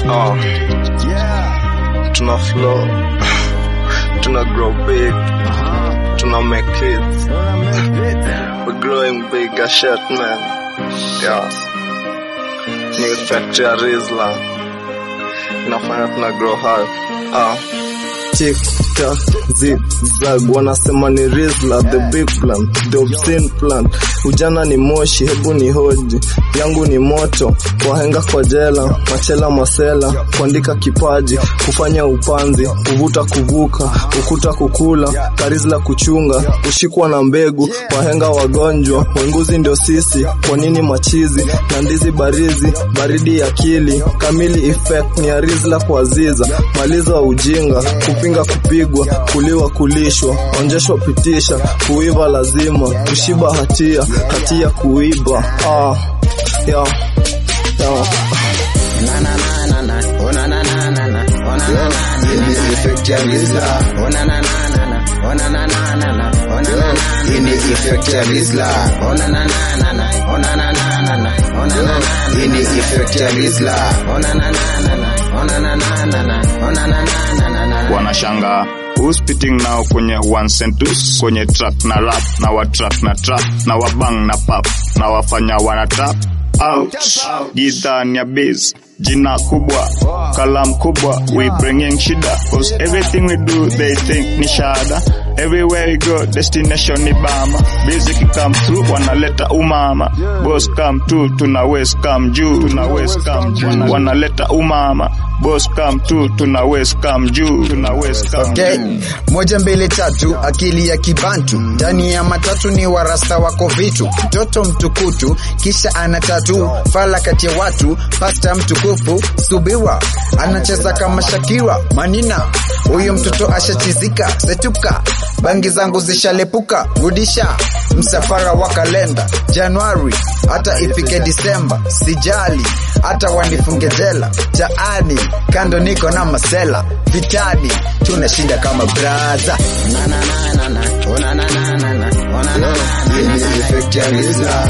Oh, tuna flow, tuna grow big, tuna make kids. We're growing big as shit, man. Yeah. Ni effect ya Rizla. Inafanya tuna grow hard. Ah. Tick tock, zig zag, wanasema ni Rizla, the big plan, the obscene plan. Ujana ni moshi, hebu ni hoji yangu ni moto, wahenga kwa jela, machela masela, kuandika kipaji, kufanya upanzi, kuvuta kuvuka, ukuta kukula, karizla kuchunga, kushikwa na mbegu, wahenga wagonjwa, wenguzi ndio sisi, kwa nini machizi na ndizi barizi, baridi akili, kamili effect ni ya Rizla kwa Aziza, maliza wa ujinga, kupinga kupigwa, kuliwa kulishwa, onjeshwa pitisha, kuiva lazima, kushiba hatia, hatia kuiba. Ah, yeah, yeah. Ini effect ya Rizla. Ini effect ya Rizla. Ini effect ya Rizla. wanashanga Who's spitting now kwenye one sentence kwenye track na rap na wa track na trap na wabang na pap na wafanya wana tap out jidhani ya biz jina kubwa kalam kubwa we bringing shida cause everything we do they think ni shada everywhere we go destination ni bama busy come through wanaleta umama boss come to tuna west come juu tuna west come juu wanaleta umama boss come to tuna west come juu tuna west come Okay. juu Moja mbili tatu, akili ya kibantu ndani ya matatu ni warasta wako vitu, mtoto mtukutu kisha ana tatu, fala kati ya watu, pasta mtukufu subiwa, anacheza kama Shakira manina, huyu mtoto ashachizika, setuka, bangi zangu zishalepuka, rudisha msafara wa kalenda Januari hata ifike Disemba, sijali hata wanifunge jela, jaani kando niko na masela, vitani tunashinda kama braza. Ini effect ya Rizla.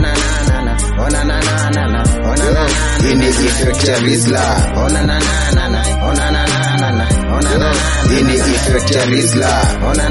Ini effect ya Rizla. Ini effect ya Rizla.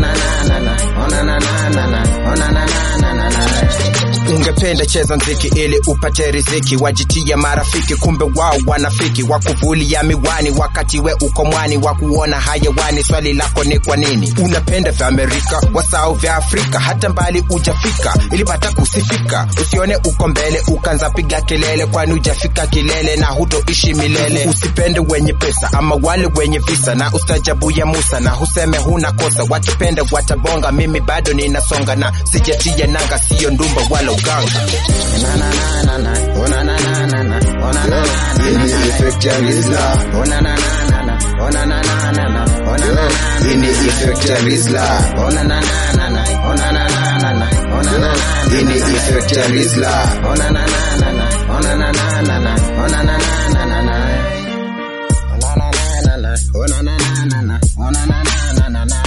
ungependa cheza mziki ili upate riziki wajitia marafiki kumbe wao wanafiki wakuvulia miwani wakati we uko mwani wa kuona hayawani swali lako ni kwa nini unapenda vya amerika wasao vya afrika hata mbali ujafika ilipata kusifika usione uko mbele ukanza piga kelele kwani ujafika kilele na hutoishi milele usipende wenye pesa ama wale wenye visa na ustajabu ya musa na huseme huna kosa wakipenda watabonga mimi bado ninasonga na sijatia nanga siyo ndumba wala uganga Ini effect ya Rizla. Ini effect ya Rizla. Ini effect ya Rizla. Oh, na, na, na, na.